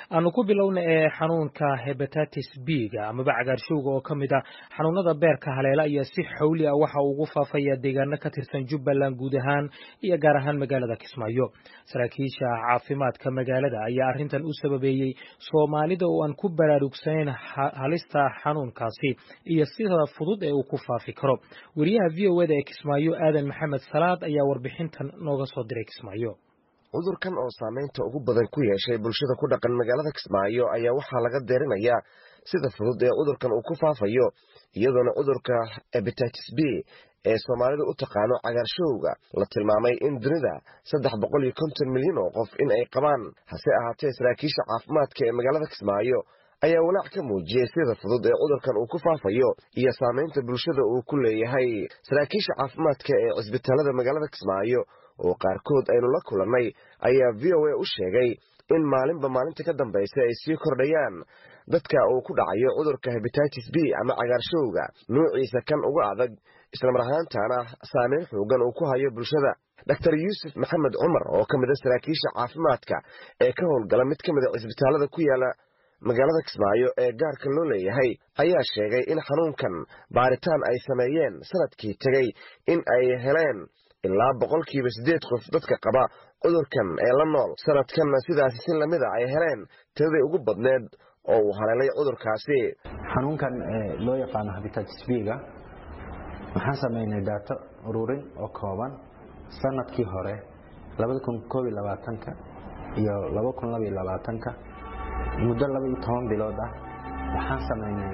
aanu ku bilowna ee xanuunka hebatatis b-ga amaba cagaarshowga oo ka mid a xanuunada beerka haleela ayaa si xawli ah waxa uu ugu faafaya deegaano ka tirsan jubbaland guud ahaan iyo gaar ahaan magaalada kismaayo saraakiisha caafimaadka magaalada ayaa arrintan u sababeeyey soomaalida oo aan ku baraarugsanayn halista xanuunkaasi iyo sida fudud ee uu ku faafi karo wariyaha v o eda ee kismaayo aadan maxamed salaad ayaa warbixintan nooga soo diray kismaayo cudurkan oo saamaynta ugu badan ku yeeshay bulshada ku dhaqan magaalada kismaayo ayaa waxaa laga deerinayaa sida fudud ee cudurkan uu ku faafayo iyadoona cudurka hebatitis b ee soomaalidu u taqaano cagaarshowga la tilmaamay in dunida saddex boqol iyo konton milyan oo qof in ay qabaan hase ahaatee saraakiisha caafimaadka ee magaalada kismaayo ayaa walaac ka muujiyey sida fudud ee cudurkan uu ku faafayo iyo saamaynta bulshada uu ku leeyahay saraakiisha caafimaadka ee cisbitaalada magaalada kismaayo oo qaarkood aynu la kulannay ayaa v o a u sheegay in maalinba maalinta ka dambaysa ay sii kordhayaan dadka uu ku dhacayo cudurka hebatitis b ama cagaarshowga nuuciisa kan uga adag islamar ahaantaana saameyn xoogan uu ku hayo bulshada dor yuusuf maxamed cumar oo ka mid a saraakiisha caafimaadka ee ka howlgala mid ka mid a cisbitaalada ku yaala magaalada kismaayo ee gaarka loo leeyahay ayaa sheegay in xanuunkan baaritaan ay sameeyeen sanadkii tegey in ay heleen ilaa boqolkiiba siddeed qof dadka qaba cudurkan ee la nool sanadkanna sidaasi si lamida ay heleen tiradii ugu badneed oo uu haleelay cudurkaasi xanuunkan loo yaqaano habitatis b-ga waxaan samaynay daato ururin oo kooban sanadkii hore iyo ka muddo labaiyo toban bilood ah waxaan samaynay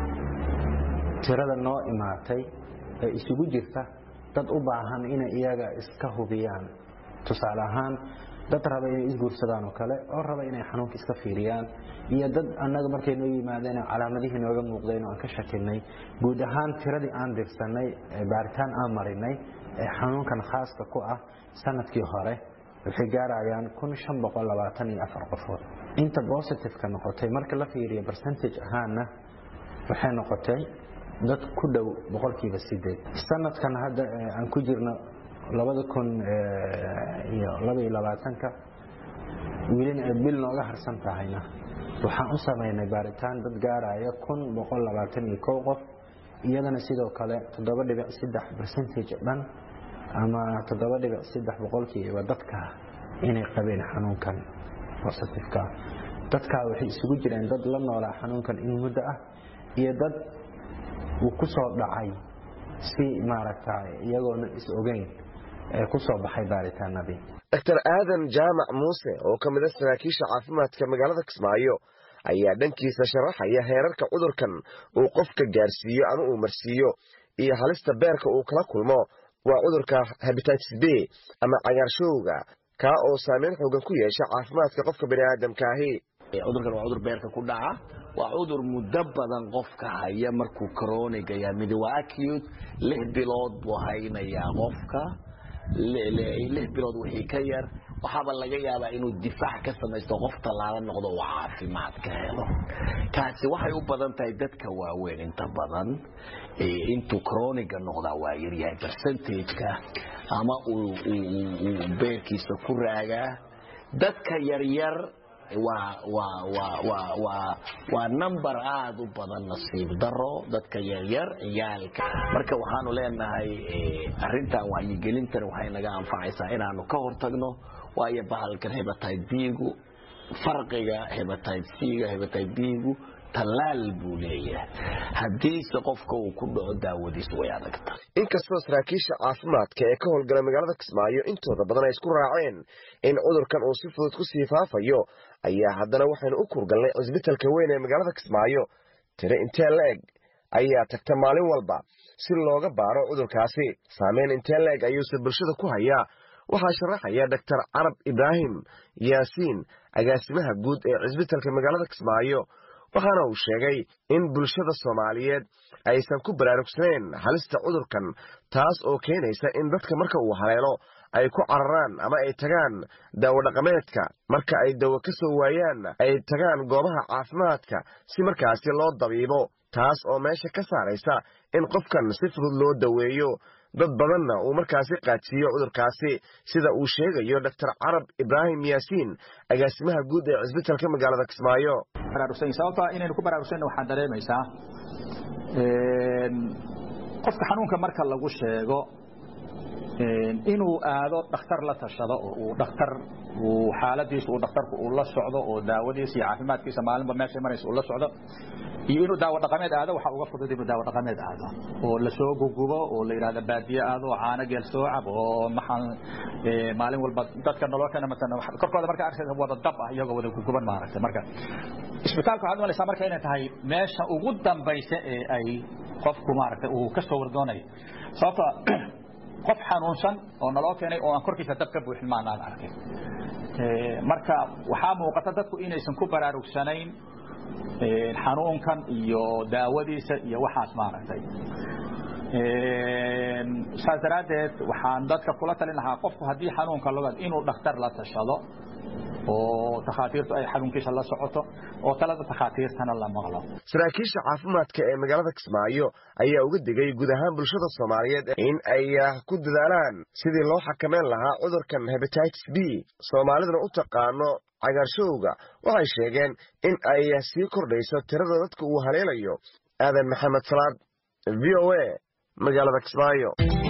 tirada noo imaatay ee isugu jirta dad u baahan inay iyaga iska hubiyaan tusaale ahaan dad raba inay isguursadaan oo kale oo raba inay xanuunka iska fiiriyaan iyo dad annaga markay noo yimaadeen calaamadihii nooga muuqdeen oo aan ka shakinay guud ahaan tiradii aan dirsanay baaritaan aan marinay ee xanuunkan khaaska ku ah sanadkii hore waxay gaarayaan qofood inta bositifeka noqotay marka la fiiriyo bercentage ahaanna waxay noqotay dad ku dhow boqolkiiba sideed sanadkan hadda aan ku jirno labada kun iyo labaiyo labaatanka welina ay bil nooga harsan tahayna waxaan u samaynay baaritaan dad gaaraya kun boqol labaatan iyo kow qof iyadana sidoo kale toddoba dhibic saddex bercentage dhan ama toddoba dhibic saddex boqolkiiba dadka inay qabeen xanuunkan bositifeka dadkaa waxay isugu jireen dad la noolaa xanuunkan in muddo ah iyo dad uu ku soo dhacay si maaragta iyagoona is ogeyn ee ku soo baxay baaritaanadii dor aadan jaamac muuse oo ka mid a saraakiisha caafimaadka magaalada kismaayo ayaa dhankiisa sharaxaya heerarka cudurkan uu qofka gaarsiiyo ama uu marsiiyo iyo halista beerka uu kala kulmo waa cudurka hebatitis b ama cagaarshowga kaa oo saameyn xoogan ku yeesha caafimaadka qofka baniaadamkaahi cudurkan waa cudur beerka ku dhaca waa cudur muddo badan qofka haya markuu coroniga yaa mid waa acute lix bilood buu haynayaa qofka lix bilood wixii ka yar waxaaba laga yaabaa inuu difaac ka samaysto qof tallaala noqdo uu caafimaad ka helo kaasi waxay u badan tahay dadka waaweyn inta badan intuu croniga noqdaa waa yaryahay percentageka ama uu beerkiisa ku raagaa dadka yaryar waa number aada u badan nasiib daro dadka yaryar ciyaalka marka waxaanu leenahay arintan wacyigelintan waxay naga anfacaysaa inaanu ka hortagno waayo bahalkan hebatayd bigu farqiga hebatayd c-ga hebatayd bigu tallaal buu leeyahay haddiise qofka uu ku dhaco daawadiis way adagta inkastoo saraakiisha caafimaadka ee ka howlgala magaalada kismaayo intooda badan ay isku raaceen in cudurkan uu si fudud ku sii faafayo ayaa haddana waxaynu u kurgalnay cisbitalka weyn ee magaalada kismaayo tiro intee la-eg ayaa tagta maalin walba si looga baaro cudurkaasi saameyn intee la-eg ayuuse bulshada ku hayaa waxaa sharaxaya doctor carab ibraahim yaasiin agaasimaha guud ee cisbitalka magaalada kismaayo waxaana uu sheegay in bulshada soomaaliyeed aysan ku baraarugsanayn halista cudurkan taas oo keenaysa in dadka marka uu haleelo ay ku cararaan ama ay tagaan daawo dhaqameedka marka ay dawo ka soo waayaan ay tagaan goobaha caafimaadka si markaasi loo dabiibo taas oo meesha ka saaraysa in qofkan si fudud loo daweeyo dad badanna uu markaasi qaadsiiyo cudurkaasi sida uu sheegayo doctor carab ibraahim yaasiin agaasimaha guud ee cisbitalka magaalada kismaayo sababto inaynu ku baraarugsan waxaan dareemaysaa qofka xanuunka marka lagu sheego inuu aado dhakhtar la tashado oo uu dhakhtar uu xaaladiisa uu dhakhtarku uu la socdo oo daawadiisa iyo caafimaadkiisa maalinba meeshay maraysa uu la socdo iyo inuu daawo dhaqameed aado waxaa uga fudud inuu daawo dhaqameed aado oo lasoo gugubo oo la yidhahda baadiye aado caano geel soo cab oo maxaan maalin walba dadka nolol kana matan korkooda marka arkaysa wada dab ah iyagoo wada guguban maaragtay marka isbitaalka waxaad malaysaa marka inay tahay meesha ugu dambaysa ee ay qofku maaragtay uu ka soo wardoonayo sababto qof xanuunsan oo naloo keenay oo aan korkiisa dab ka buuxin maanaan arkay marka waxaa muuqata dadku inaysan ku baraarugsanayn xanuunkan iyo daawadiisa iyo waxaas maaragtay saas daraaddeed waxaan dadka kula talin lahaa qofku haddii xanuunka logaad inuu dhakhtar la tashado oo takhaatiirtu ay xanuunkiisa la socoto oo talada takhaatiirtana la maqlo saraakiisha caafimaadka ee magaalada kismaayo ayaa uga digay guud ahaan bulshada soomaaliyeed in ay ku dadaalaan sidii loo xakameyn lahaa cudurkan hebatitis b soomaaliduna u taqaano cagaarshowga waxay sheegeen in ay sii kordhayso tirada dadka uu haleelayo aadan maxamed salaad v o a magaalada kismaayo